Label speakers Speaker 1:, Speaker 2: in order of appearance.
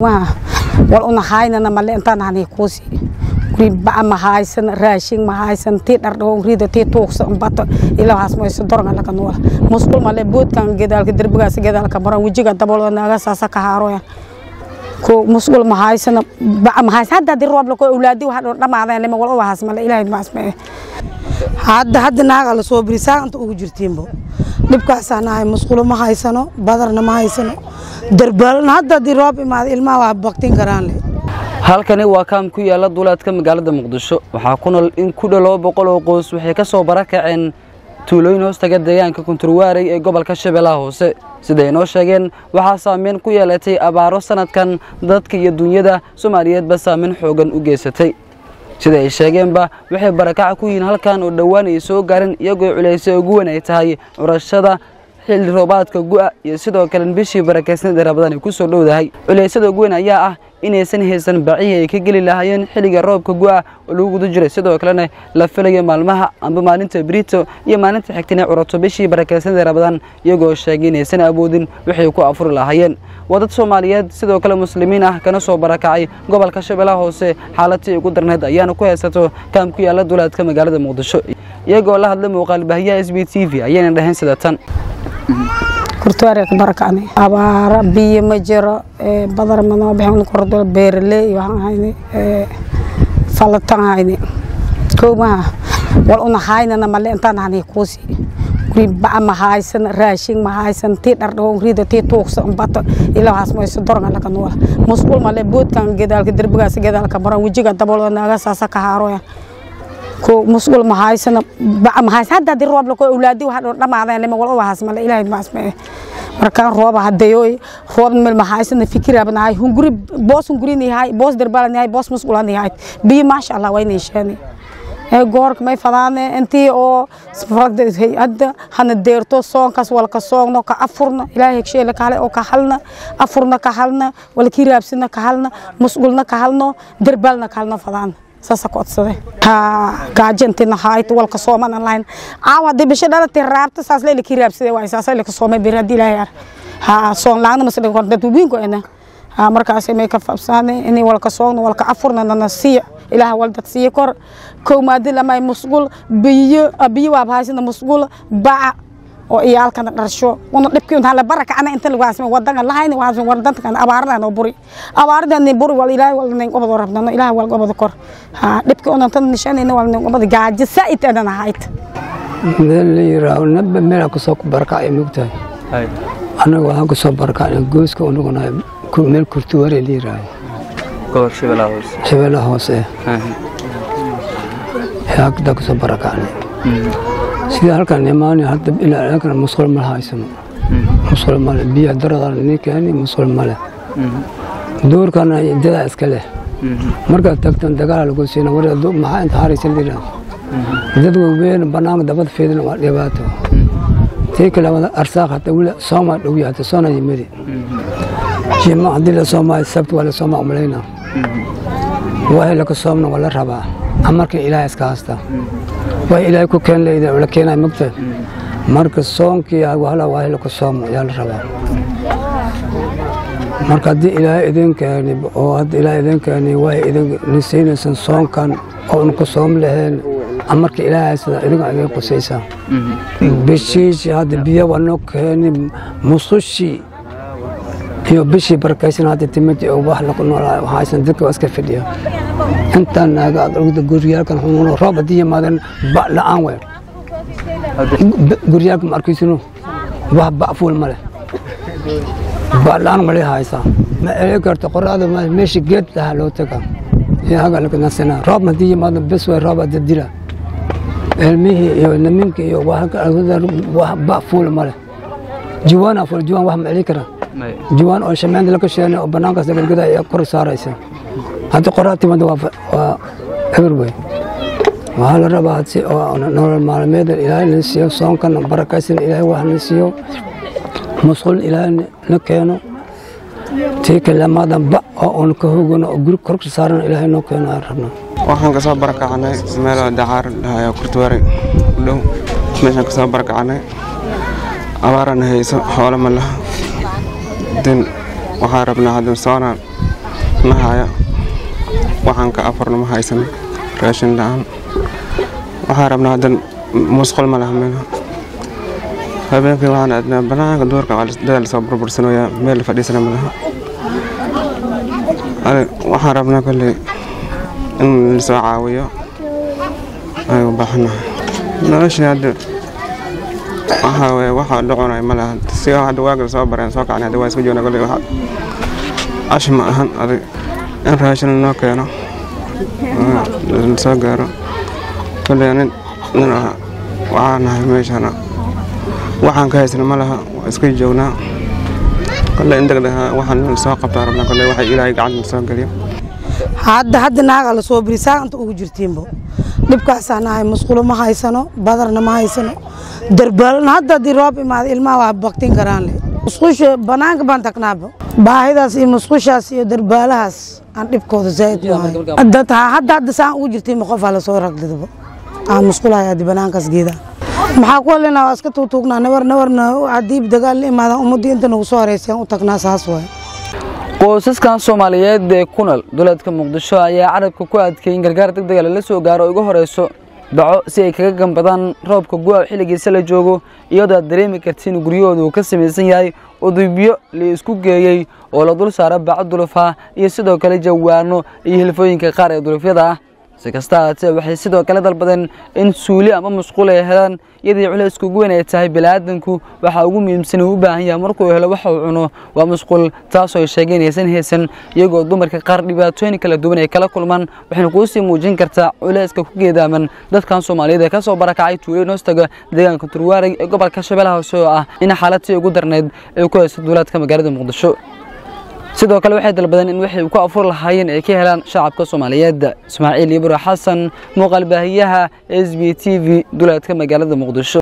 Speaker 1: wal una haynana male intaan hani kuusi guri baca ma haysan raashin ma haysan tii dhardhawo rida tii tuugsa bato ilahaas mayso dorga laga noola musqul male boodkan gedaalka derbigaas gedaalka maran wejiga dabolo naaga saasa ka haaroya ko musqul ma haysan baca ma haysan hadda di roob lako awlaadi waxa dhamaadeen lama wal ubahaas male ilaahay ma asmee
Speaker 2: hadda hadda naaga la soo birisaa inta ugu jirtiinbo dhibkaasaa nahay musqulo ma haysano badarna ma haysano darbaalna hadda haddii roob imaada ilmaha waa baktin karaan le
Speaker 3: halkani waa kaam ku yaala duleedka magaalada muqdisho waxaa ku nool in ku dhow laba boqol oo qoys waxay ka soo barakaceen tuulooyin hoostaga deegaanka kunturwaarey ee gobolka shabeellaha hoose siday inoo sheegeen waxaa saameyn ku yeelatay abaaro sanadkan dadka iyo dunyada soomaaliyeedba saameyn xoogan u geysatay sida ay sheegeenba waxay barakaca ku yihiin halkan oo dhowaan ay soo gaareen iyagoo culaysay ugu weyn ay tahay curashada xilli roobaadka gu'a iyo sidoo kale bishii barakaysan ee rabadaan ay ku soo dhowdahay culeysyada ugu weyn ayaa ah inaysan haysan bacihii ay ka geli lahaayeen xilliga roobka gu'a oo lagu guda jiray sidoo kalena la filayo maalmaha amba maalinta brito iyo maalinta xigta inay curato bishii barakaysan ee rabadaan iyagoo sheegay inaysan awoodin waxay ku afuri lahaayeen waa dad soomaaliyeed sidoo kale muslimiin ah kana soo barakacay gobolka shabeellaha hoose xaaladtii ugu darneed ayaana ku haysato kaam ku yaala duleedka magaalada muqdisho iyagoo la hadlay muuqaalbahiyaha s b t v ayayna dhaheen sida tan
Speaker 1: kurtuwaare ka barakacnay abaara biyo ma jiro badar manoo bixin kordo beeraley waxaan hayni falatan hayni kow maha wal una haynana male intaan hani kuusi guri baca ma haysan raashin ma haysan tii dhardhawo rida tii tuugsa bato ilahaas mayso dorga laga noola musqul male boodkan gedaalka derbigaas gedaalka maran wejiga dabolo naaga saasa ka haaroya ko musqul ma haysan baca ma haysan hadda di roob lako awlaadi waxa dhamaadeen lama wal ubahaas male ilaahay ma asmee markaan rooba hadayo roob meel ma haysan fikira banahay hunguri boos hunguri ni hay boos derbala ni hay boos musqul ni hay bi maasha Allah way neeshani ee goorka may fadaane intii oo faragda hadda hana deerto soonkaas walka soogno ka afurna ilaahay sheele kale oo ka halna afurna ka halna wal kiraabsina ka halna musqulna ka halno derbalna ka halna fadaan saasa ku codsade ha gaajantina hayt walka sooman lahayn caawa hadii bisha dhalatay raabta saas leela kii raabsade waay saasa leela soomay bir haddii ilaahay ar ha soon laagna masla kor dad wiinko ena ha markaas may ka fabsaane inay walka soogno walka afurna nana siiya ilaaha wal dad siiya kor kow maadi lamay musqul biyo biyo waa bahaysana musqul baca oo iyaalkana dharsho una dhibkii inta la barakacna inta lagu haasmay wadanka lahayna waa wadankan abaaradan oo buri abaaradan buri wal ilaahay wal nin qobad rabnano ilaahay wal qobad kor ha dhibkii una tan nishanayna wal nin qobad gaajo saaid adan ahayd
Speaker 4: meel la yiraahdo nabba meel ku soo barakacay mugtahay anaga waxaan ku soo barakacay gooska unuguna meel kurtuware la yiraahdo
Speaker 3: gobolka shabeellaha hoose
Speaker 4: shabeellaha hoose yaagda ku soo barakacnay sida halkan imaanay hadda ilaa halkan musqul ma haysano musqul male biyo darada ni keeni musqul male duurkana dada iska leh markaad tagtan dagaal lagu siina war maxaa inta haraysa lira dad waaweyn banaanka dabad fiidin waa dhibaato tii kale wada arsaaq hata wila sooma dhow yahay hata soona yimidi jima haddii la soomaa sabti waa la soomaa umalayna waahay laka soomna waa la rabaa amarka ilaahay iska haysta way ilaahay ku keen leeyda la keenay magta marka soonkii wala waa la ku soomo yaa la rabaa marka haddii ilaahay idin keeni oo hadda ilaahay idin keeni way idin nisiinaysan soonkan oo un ku soom laheen amarka ilaahay sida idinka idin qusaysa bishiishi hadda biyo waa noo keeni musushi iyo bishii barakaysan hadda timid oo wax lagu noolaa waxaysan dadka waa iska fidhiya intaan naaga aad ogda guryaalkan xumuno roob haddii yimaadeen ba la'aan wey guryaalka ma arkaysino wax ba'fuul ma leh ba la'aan ma leh haysaa ma eli karto qoraada meesha geed lahaa loo taga iyo haga laga nasina roob haddii yimaado bes way roob hadda dila ilmihii iyo niminka iyo wax ba'fuul ma leh jiwaan afuul jiwaan wax ma eli karaa jiwaan oo shameenta laga sheene oo banaankaas lagalgada ayaa kor saaraysa hadda qoraa timada waa eber wey waxaa la rabaa si oo nolol maalmeeda ilaahay na siiyo soonkana barakaysan ilaahay wax na siiyo musqul ilaahay na keeno tii kalamadan ba oo un ka hogano oo guri korka saaran ilaahay noo keeno aan rabna
Speaker 5: waxaan kasoo barakacnay meel dacaar dhahayo kurtuwaare u dhow meeshaan kasoo barakacnay abaarana hayso xoolo ma laha din waxaan rabnaa hadda soonaan ma haya waxaan ka afarna ma haysan raashin la-aan waxaan rabnaa haddan musqul ma laha meel habeenkii waxaan aadnaa banaanka duurka dada lasoo burbursanayaa meel la fadhiisana ma laha waxaan rabnaa kolley in lasoo caawiyo ay u baahannahay noloshii hadda waxaa weye waxaa dhacunay ma laha si hadda waaga soo bareen soo kacnay hadda waa isku joogna kolley waxa ash ma ahan adig in raashin noo keeno soo gaaro kolley nin nin ah waxaa nahay meeshana waxaan ka haysana ma laha waa iska joognaa kolley in degdega waxaan soo qabtaa rabnaa kolley waxa ilaahay gacanta soo geliyo
Speaker 2: hadda hadda naaga la soo biri saanta ugu jirtiinbo dhibkaasaa nahay musqulo ma haysano badarna ma haysano darbaalna hadda haddii roob imaado ilmaha waa baktin karaan le musqusha banaanka baan tagnaaba baahidaas iyo musqushaas iyo darbaalahaas aan dhibkooda zaa'id u hayo dad hadda hadda saan ugu jirtiinba qofaa lasoo ragdidaba aan musqulahay haddi banaankaas geedaa maxaa ku hadlaynaa waa iska tuugtuugnaa nabar nabarna haddii dagaal la imaadaan ummaddii inta nagu soo horeyseen u tagnaa saas waay
Speaker 3: qoysaskan soomaaliyeed ee ku nool duleedka muqdisho ayaa carabka ku adkeeyay in gargaar deg dega lala soo gaaro oo ugu horeyso baco si ay kaga gambadaan roobka gu'a xilligiisa la joogo iyadoo aad dareemi kartiin guryahooda uu ka samaysan yahay udubyo la isku geeyey oo la dul saaro baco dulufah iyo sidoo kale jawaano iyo hilfooyinka qaar ee dulufyada ah si kasta haatee waxay sidoo kale dalbadeen in suuli ama musquul ay helaan iyadii culaysku ugu weyn ay tahay bini'aadanku waxa ugu muhiimsan uu u baahan yahay markuu helo waxa uu cuno waa musquul taasoo ay sheegeen inaysan haysan iyagoo dumarka qaar dhibaatooyin kala duwan ay kala kulmaan waxayna kuu sii muujin kartaa culayska ku geedaaman dadkan soomaaliyeed ee ka soo barakacay tuulooyin hoostaga deegaanka turwaarey ee gobolka shabeellaha hoose oo ah in xaaladtii ugu darnayd ay ku hayso duulaadka magaalada muqdisho sidoo kale waxay dalbadeen in waxay ku afur lahaayeen ay ka helaan shacabka soomaaliyeed ismaaciil ibro xasan muuqaal baahiyaha s b t v duleedka magaalada muqdisho